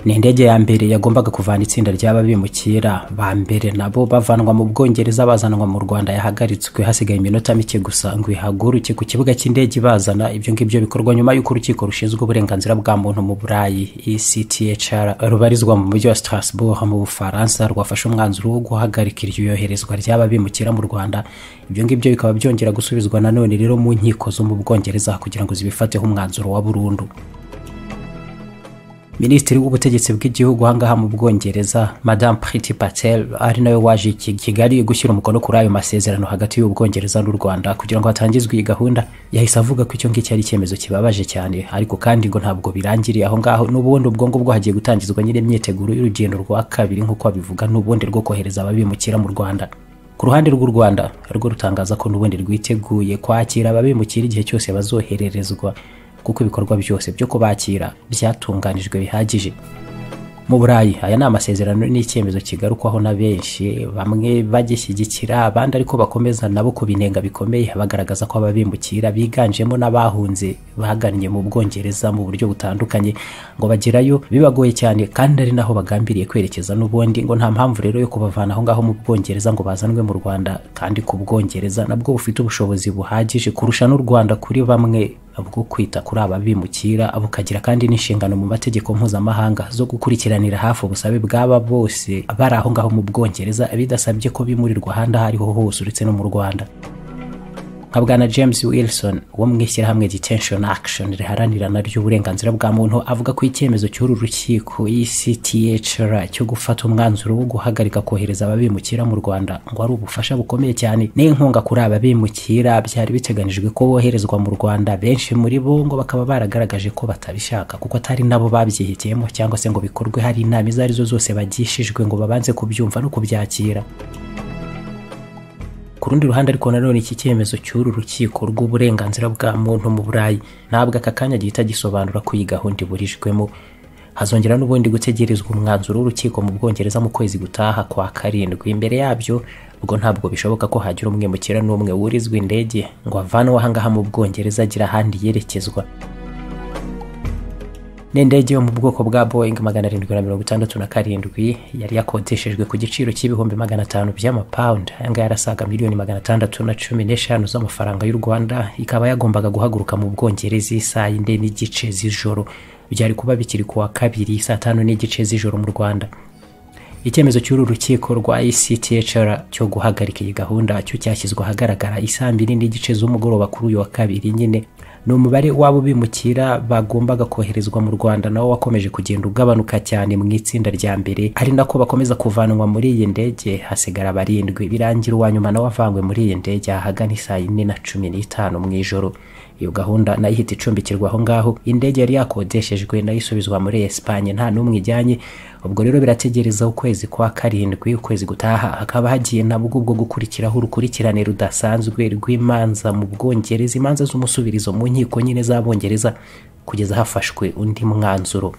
ni indege ya mbere yagombaga kuvana itsinda ry'ababimukira ba mbere nabo bavanwa mu bwongereza bazanwa mu rwanda yahagaritswe hasigaye iminota mike gusa ngo ihaguruke ku kibuga cy'indege ibazana ibyo ngibyo bikorwa nyuma y'uko urukiko rushinzwe uburenganzira bwa muntu mu burayi ecthr rubarizwa mu mujyi wa strasbourg mu bufaransa rwafashe umwanzuro wo guhagarika iryo yoherezwa ry'ababimukira mu rwanda ibyo ngibyo bikaba byongera gusubizwa nanone rero mu nkiko zo mu bwongereza kugira ngo zibifateho umwanzuro wa burundu minisitiri w'ubutegetsi bw'igihugu ahangaha mu bwongereza madamu priti patel ari nawe waje i kigali gushyira umukono kuri ayo masezerano hagati y'ubwongereza n'u rwanda kugira ngo hatangizwe iyi gahunda yahise avuga ko icyo ngicyo ari icyemezo kibabaje cyane ariko kandi ngo ntabwo birangiriye aho ngaho n'ubundi ubwo ngubwo hagiye gutangizwa nyine imyiteguro y'urugendo rwa kabiri nk'uko babivuga n'ubundi rwo kohereza ababimukira mu rwanda ku ruhande rw'u rwanda rwo rutangaza ko n'ubundi rwiteguye kwakira ababimukira igihe cyose bazohererezwa kuko ibikorwa byose byo kubakira byatunganijwe bihagije mu burayi aya ni amasezerano n'icyemezo kigarukwaho na benshi bamwe bagishyigikira abandi ariko bakomeza nabo kubinenga bikomeye bagaragaza ko ababimukira biganjemo n'abahunze bagannye mu bwongereza mu buryo butandukanye ngo bagerayo bibagoye cyane kandi ari naho bagambiriye kwerekeza n'ubundi ngo nta mpamvu rero yo kubavana aho ngaho mu bwongereza ngo bazanwe mu rwanda kandi ku bwongereza nabwo bufite ubushobozi buhagije kurusha n'u rwanda kuri bamwe bwo kwita kuri aba bimukira bukagira kandi n'inshingano mu mategeko mpuzamahanga zo gukurikiranira hafi ubusabe bw'aba bose bari aho ngaho mu bwongereza bidasabye ko bimurirwa ahandi aho ariho hose uretse no mu rwanda nka bwana james wilson wo mu ishyirahamwe detention action riharanira naryo uburenganzira bwa muntu avuga ko icyemezo cy'uru rukiko ecthr cyo gufata umwanzuro wo guhagarika kohereza ababimukira mu rwanda ngo ari ubufasha bukomeye cyane n'inkunga kuri ababimukira byari biteganijwe ko boherezwa mu rwanda benshi muri bo ngo bakaba baragaragaje ko batabishaka kuko atari nabo babyihitiyemo cyangwa se ngo bikorwe hari inama izo arizo zose bagishijwe ngo babanze kubyumva no kubyakira ku rundi ruhande ariko nanone iki cyemezo cy'uru rukiko rw'uburenganzira bwa muntu mu burayi ntabwo aka kanya gihita gisobanura ko iyi gahunda iburijwemo hazongera n'ubundi gutegerezwa umwanzuro w'urukiko mu bwongereza mu kwezi gutaha kwa karindwi imbere yabyo ubwo ntabwo bishoboka ko hagira umwimukira n'umwe wurizwa indege ngo avanwe ahangaha mu bwongereza agira ahandi yerekezwa n'indege yo mu bwoko bwa boyingi magana arindwi na mirongo itandatu na karindwi yari yakodeshejwe ku giciro cy'ibihumbi magana atanu by'amapawundi ayangaya arasaga miliyoni magana atandatu na cumi n'eshanu z'amafaranga y'u rwanda ikaba yagombaga guhaguruka mu bwongereza isaha y'inde n'igice z'ijoro byari kuba bikiri kuwa kabiri saa tanu n'igice z'ijoro mu rwanda icyemezo cy'uru rukiko rwa ecthr cyo guhagarika iyi gahunda cyo cyashyizwe ahagaragara isaa mbiri n'igice z'umugoroba kuri uyu wa kabiri nyine ni umubare w'abo bimukira bagombaga koherezwa mu rwanda nawo wakomeje kugenda ugabanuka cyane mu itsinda rya mbere ari nako bakomeza kuvanwa muri iyi ndege hasigara barindwi birangira uwa nyuma nawe avanywe muri iyi ndege ahagana isaa yine na cumi n'itanu mu ijoro iyo gahunda nayo ihita icumbikirwa aho ngaho indege yari yakodeshejwe nayo isubizwa muri esipanye nta n'umwe ijyanye ubwo rero birategereza ukwezi kwa karindwi ukwezi gutaha hakaba hagiye nabwo ubwo gukurikiraho urukurikirane rudasanzwe rw'imanza mu bwongereza imanza z'umusubirizo mu nkiko nyine z'abongereza kugeza hafashwe undi mwanzuro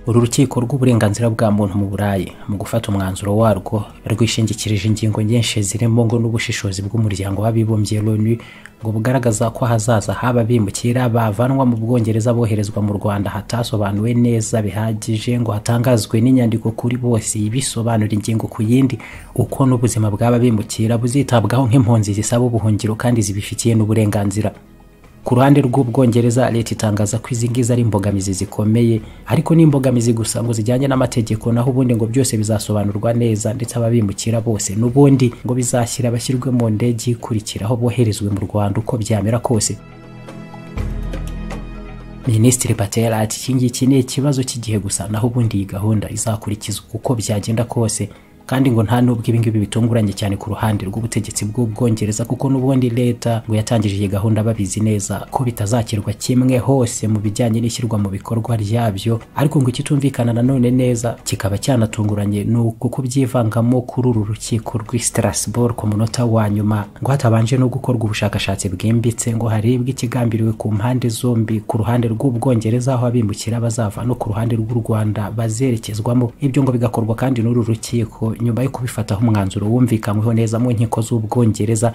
uru rukiko rw'uburenganzira bwa muntu mu burayi mu gufata umwanzuro warwo rwishingikirije ingingo nyinshi zirimo ngo n'ubushishozi bw'umuryango w'abibumbye loni ngo bugaragaza ko ahazaza haba bimukira bavanwa mu bwongereza boherezwa mu rwanda hatasobanuwe neza bihagije ngo hatangazwe n'inyandiko kuri bose ibisobanura ingingo ku yindi uko n'ubuzima bw'aba bimukira buzitabwaho nk'impunzi zisaba ubuhungiro kandi zibifitiye n'uburenganzira ku ruhande rw'ubwongereza leta itangaza ko izi ngizi ari imbogamizi zikomeye ariko ni imbogamizi gusa ngo zijyanye n'amategeko naho ubundi ngo byose bizasobanurwa neza ndetse ababimukira bose n'ubundi ngo bizashyira abashyirwe mu ndege ikurikiraho boherezwe mu rwanda uko byamera kose minisitiri patel ati iki ngiki ni ikibazo cy'igihe gusa naho ubundi iyi gahunda izakurikizwa uko byagenda kose kandi ngo nta nubwo ibingibi bitunguranye cyane ku ruhande rw'ubutegetsi bw'ubwongereza kuko n'ubundi leta ngo yatangije iyi gahunda babizi neza ko bitazakirwa kimwe hose mu bijyanye n'ishyirwa mu bikorwa ryabyo ariko ngo ikitumvikana nanone neza kikaba cyanatunguranye ni uko kubyivangamo kuri uru rukiko rw'i strasbourg ku munota wa nyuma ngo hatabanje no gukorwa ubushakashatsi bwimbitse ngo harebwe ikigambiriwe ku mpande zombi ku ruhande rw'ubwongereza aho abimukira bazava no ku ruhande rw'u rwanda bazerekezwamo ibyo ngo bigakorwa kandi n'uru rukiko nyuma yo kubifataho umwanzuro wumvikanyweho neza mu nkiko z'ubwongereza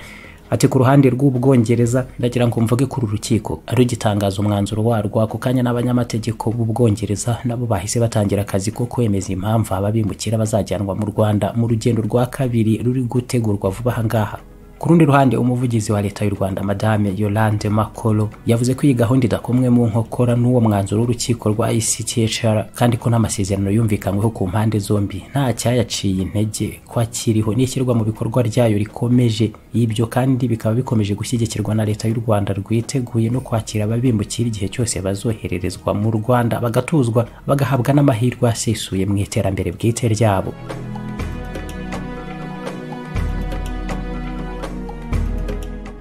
ati ku ruhande rw'ubwongereza ndagira ngo mvuge kuri uru rukiko rugitangaza umwanzuro warwo ako kanya n'abanyamategeko b'ubwongereza nabo bahise batangira akazi ko kwemeza impamvu aba bimukira bazajyanwa mu rwanda mu rugendo rwa kabiri ruri gutegurwa vuba aha ngaha ku rundi ruhande umuvugizi wa leta y'u rwanda madame yolande makolo yavuze ko iyi gahunda idakomwe mu nkokora n'uwo mwanzuro w'urukiko rwa ecthr kandi ko n'amasezerano yumvikanyweho ku mpande zombi nta cyayaciye intege kwakiriho n'ishyirwa mu bikorwa ryayo rikomeje ibyo kandi bikaba bikomeje gushyigikirwa na leta y'u rwanda rwiteguye no kwakira ababimukira igihe cyose bazohererezwa mu rwanda bagatuzwa bagahabwa n'amahirwe asesuye mu iterambere bwite ryabo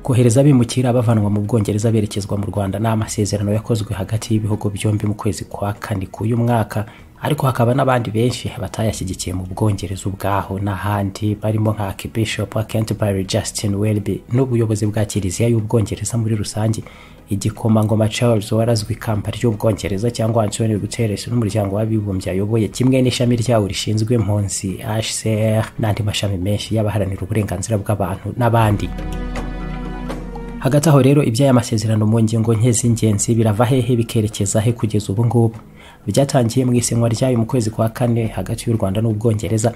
kohereza abimukira bavanwa mu bwongereza berekezwa mu rwanda ni amasezerano yakozwe hagati y'ibihugu byombi mu kwezi kwa kane k'uyu mwaka ariko hakaba n'abandi benshi batayashyigikiye mu bwongereza ubwaho n'ahandi barimo nka Archbishop wa Canterbury Justin Welby n'ubuyobozi bwa kiliziya y'ubwongereza muri rusange igikomangoma Charles warazwe ikamba ry'ubwongereza cyangwa Antonio Guterres n'umuryango w'abibumbye ayoboye kimwe n'ishami ryawo rishinzwe impunzi HCR n'andi mashami menshi y'abaharanira uburenganzira bw'abantu n'abandi hagati aho rero iby'aya masezerano mu ngingo nke z'ingenzi birava hehe bikerekeza he kugeza ubu ngubu byatangiye mu isenwa ryayo mu kwezi kwa kane hagati y'u rwanda n'ubwongereza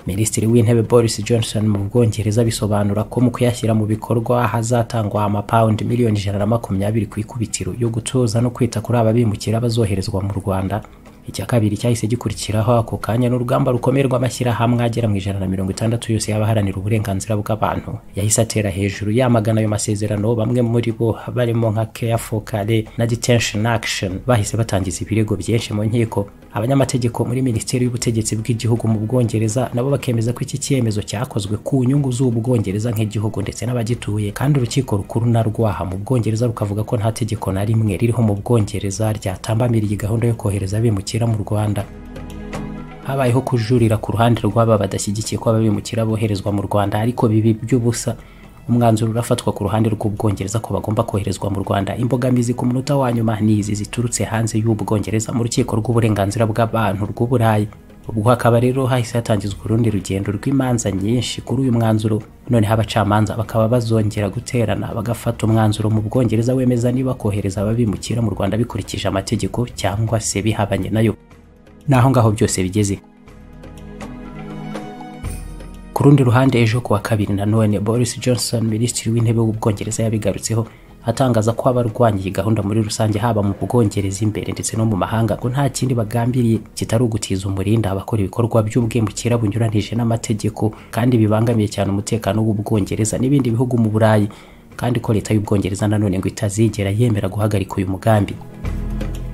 minisitiri w'intebe boris johnson mu bwongereza bisobanura ko mu kuyashyira mu bikorwa hazatangwa amapawundi miliyoni ijana na makumyabiri ku ikubitiro yo gutuza no kwita kuri aba bimukira bazoherezwa mu rwanda icya kabiri cyahise gikurikiraho ako kanya n'urugamba rukomeye rw'amashyirahamwe agera mu ijana na mirongo itandatu yose y'abaharanira uburenganzira bw'abantu yahise atera hejuru yamagana ayo masezerano bamwe muri bo barimo nka care for care na detention action bahise batangiza ibirego byinshi mu nkiko abanyamategeko muri minisiteri y'ubutegetsi bw'igihugu mu bwongereza nabo bakemeza ko iki cyemezo cyakozwe ku nyungu z'ubwongereza nk'igihugu ndetse n'abagituye kandi urukiko rukuru na rwaha mu bwongereza rukavuga ko nta tegeko na rimwe ririho mu bwongereza ryatambamira iyi gahunda yo kohereza abimukira mu rwanda habayeho kujurira ku ruhande rw'aba badashyigikiye ko ababimukira boherezwa mu rwanda ariko bibi by'ubusa umwanzuro urafatwa ku ruhande rw'ubwongereza ko bagomba koherezwa mu rwanda imbogamizi ku munota wa nyuma ni izi ziturutse hanze y'ubwongereza mu rukiko rw'uburenganzira bw'abantu rw'uburayi ubwo hakaba rero hahise hatangizwa urundi rugendo rw'imanza nyinshi kuri uyu mwanzuro noneho abacamanza bakaba bazongera guterana bagafata umwanzuro mu bwongereza wemeza niba kohereza ababimukira mu rwanda bikurikije amategeko cyangwa se bihabanye nayo naho ngaho byose bigeze ku rundi ruhande ejo kuwa kabiri nanone boris johnson minisitiri w'intebe w'ubwongereza yabigarutseho atangaza ko abarwanya iyi gahunda muri rusange haba mu bwongereza imbere ndetse no mu mahanga ko nta kindi bagambiriye kitari ugutiza umurinda abakora ibikorwa by'ubwimukira bunyuranije n'amategeko kandi bibangamiye cyane umutekano w'ubwongereza n'ibindi bihugu mu burayi kandi ko leta y'ubwongereza nanone ngo itazigera yemera guhagarika uyu mugambi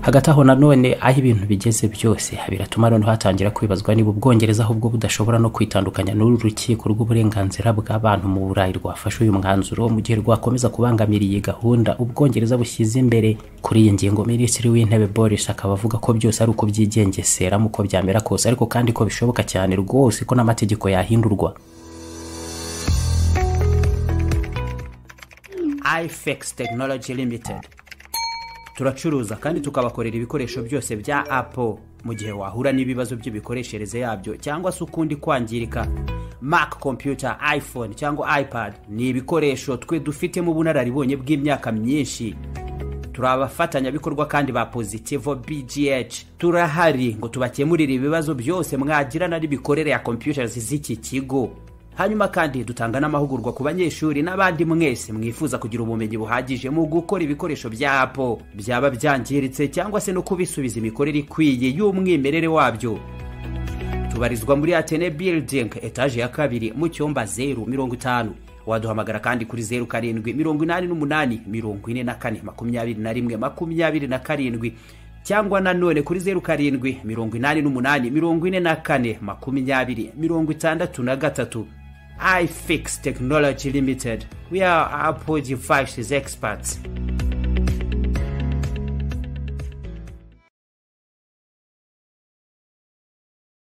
hagati aho nanone aho ibintu bigeze byose biratuma noneho hatangira kwibazwa niba ubwongereza ahubwo budashobora no kwitandukanya n'uru rukiko rw'uburenganzira bw'abantu mu burayi rwafashe uyu mwanzuro mu gihe rwakomeza kubangamira iyi gahunda ubwongereza bushyize imbere kuri iyi ngingo minisitiri w'intebe boris akaba avuga ko byose ari uko byigengesera mu uko byamera kose ariko kandi ko bishoboka cyane rwose ko n'amategeko yahindurwa ifex technology limited turacuruza kandi tukabakorera ibikoresho byose bya apple mu gihe wahura n'ibibazo by'imikoreshereze yabyo cyangwa se ukundi kwangirika mac computer iphone cyangwa ipad ni ibikoresho twe dufitemo ubunararibonye bw'imyaka myinshi turi abafatanyabikorwa kandi ba positivo bgh turahari ngo tubakemurire ibibazo byose mwagirana n'ibikorere ya computers z'iki kigo hanyuma kandi dutanga n'amahugurwa ku banyeshuri n'abandi mwese mwifuza kugira ubumenyi buhagije mu gukora ibikoresho bya apo byaba byangiritse cyangwa se no kubisubiza imikorere ikwiye y'umwimerere wabyo tubarizwa muri atene building etaje ya kabiri mu cyumba zeru mirongo itanu waduhamagara kandi kuri zeru karindwi mirongo inani n'umunani mirongo ine na kane makumyabiri na rimwe makumyabiri na karindwi cyangwa nanone kuri zeru karindwi mirongo inani n'umunani mirongo ine na kane makumyabiri mirongo itandatu na gatatu ifix technology limited we are apple devices experts